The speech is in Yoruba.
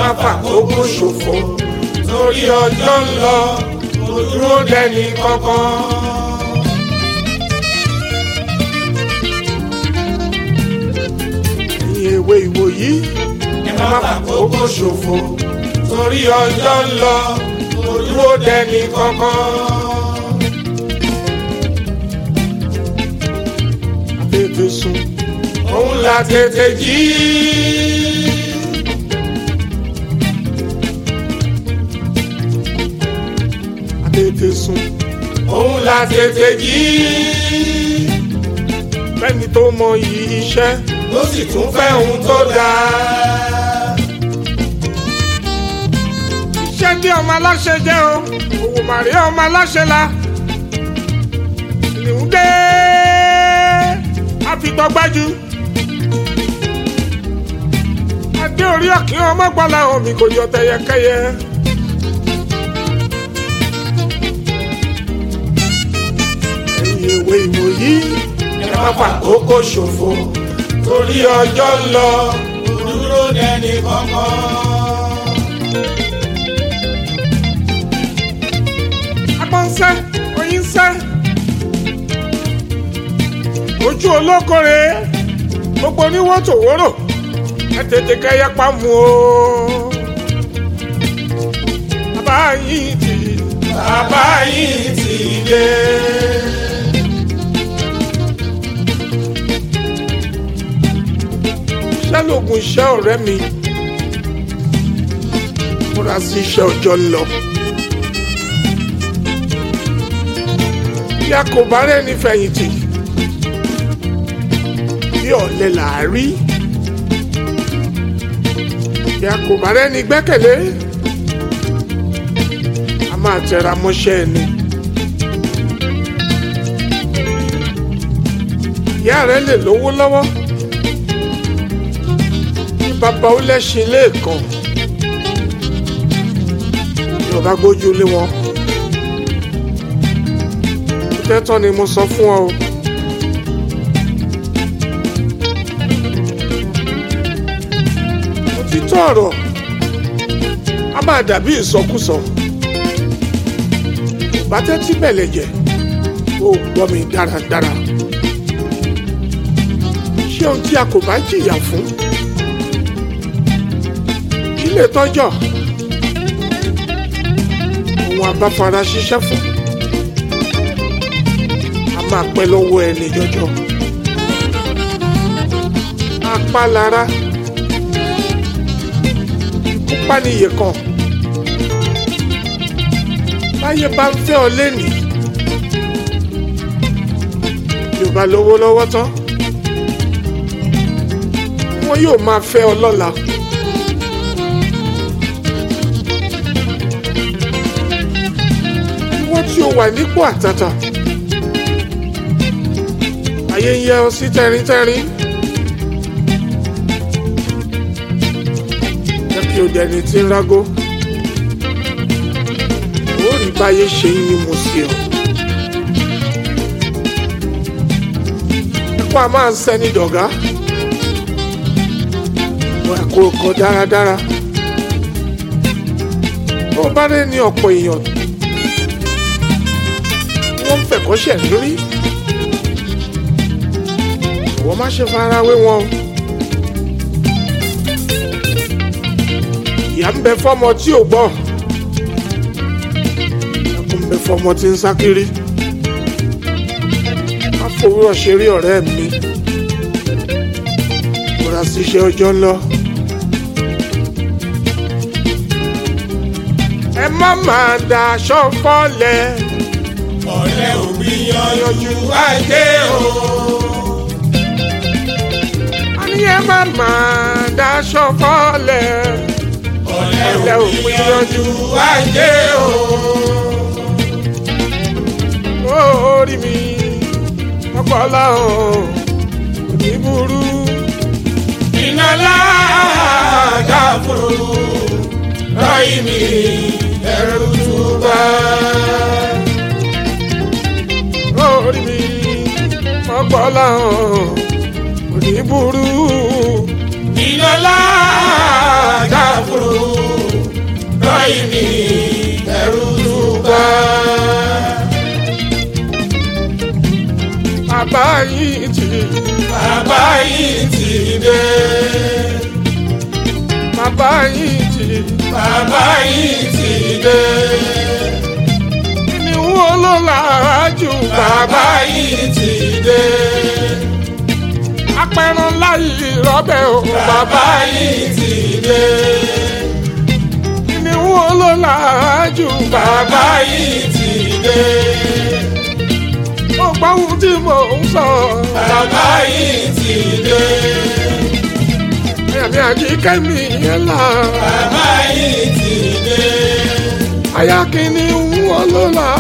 má fàkókò ṣòfò torí ọjọ́ ń lọ kò dúró dẹni kankan. ẹ̀yin èwe ìwòyí ẹ má fàkókò ṣòfò torí ọjọ́ ń lọ kò dúró dẹni kankan. tètè sùn òun la tètè jí. tètè sùn òun la tètè jí. fẹ́ni tó mọ iyì iṣẹ́ ló sì tún fẹ́ ohun tó dáa. iṣẹ́ tí ọmọ aláṣẹ jẹ́ o òwò màrí ọmọ aláṣẹ la. ìlú dé àfitọ́gbájú. adé orí ọ̀kí ọmọ gbọ́lá omi kò yọ tẹyẹkẹyẹ. ẹ̀yin èwe ìwòyí ẹ má fàkókò ṣòfò torí ọjọ́ ń lọ kò dúró dẹni kankan. agbọ́n ń sẹ́ oyin ń sẹ́ ojú olókòrè gbogbo oníwó tòwórò ẹ tètè kẹyẹ pamọ́ o. bàbá yìí ti bàbá yìí ti dé. iṣẹ́ lóògùn iṣẹ́ ọ̀rẹ́ mi múra sí iṣẹ́ ọjọ́ ń lọ. bí a kò bá rẹ́ni fẹ̀yìntì bí ọ̀lẹ là á rí bí a kò bá rẹ́ni gbẹ́kẹ̀lé a máa tẹra mọ́ṣẹ́ ẹni. ìyá rẹ lè lówó lọ́wọ́ bí bàbá ó lẹ́sìn lẹ́ẹ̀kan bí o bá gbójú lé wọn tẹ́tọ́ ni mo sọ fún ọ o. òtítọ́ ọ̀rọ̀ a máa dàbí ìsọkúsọ bàtẹ́tí bẹ̀lẹ̀ jẹ́ ó gbọ́ mi dáradára ṣé ohun tí a kò bá jìyà fún kí lè tọ́jọ́ ohun abáfara ṣiṣẹ́ fún a máa pẹ́ lọ́wọ́ ẹni jọjọ apá lára ikú pànìyẹ kan báyé bá ń fẹ́ ọ lẹ́nìí yóò bá lówó lọ́wọ́ tán wọn yóò máa fẹ́ ọ lọ́la. ìwọ tí o wà nípò àtàtà ayé ń yẹ ọ sí tẹrintẹrin jẹ́ kí o dẹni tí ń rágó ó rí báyé ṣe ń ní mo sí ọ. ẹ̀kọ́ a máa ń sẹ́ni dọ̀gá wọ́n ẹ̀kọ́ ọkọ̀ dáradára tó bá dé ní ọ̀pọ̀ èèyàn wọ́n ń fẹ̀kọ́ṣẹ̀ lórí wọ́n má ṣe fara wé wọn o. ìyá ń bẹ fọmọ tí ò gbọ́ ẹkún ń bẹ fọmọ tí ń sá kiri má fowórọ̀ ṣeré ọ̀rẹ́ mi múra síṣẹ́ ọjọ́ ń lọ. ẹ má máa daṣọ fọ́lẹ̀ ọ̀rẹ́ òbí yanjú ajé o. a ní ẹ má máa daṣọ fọ́lẹ̀ ọ̀rẹ́ òbí yanjú ajé o. orí mi ọpọlọ òní burú iná láàgà fúru ráyì mi ẹrù túbà. orí mi ọpọlọ òní burú iná láàgà fúru lọ́yìn mi ẹ̀rù túbà. bàbá yìí ti bàbá yìí ti dé. bàbá yìí ti bàbá yìí ti dé. ni wọ́n ló làájú bàbá yìí ti dé. apẹ̀rán láyé rọ́bẹ̀ o bàbá yìí ti dé. ni wọ́n ló làájú bàbá yìí ti dé. ó gbọ́ ohun tí mò ń sọ bàbá yìí ti dé. ẹ̀mí àjíkẹ́mi yẹn là bàbá yìí ti dé. àyà kìíní wọ́n ló là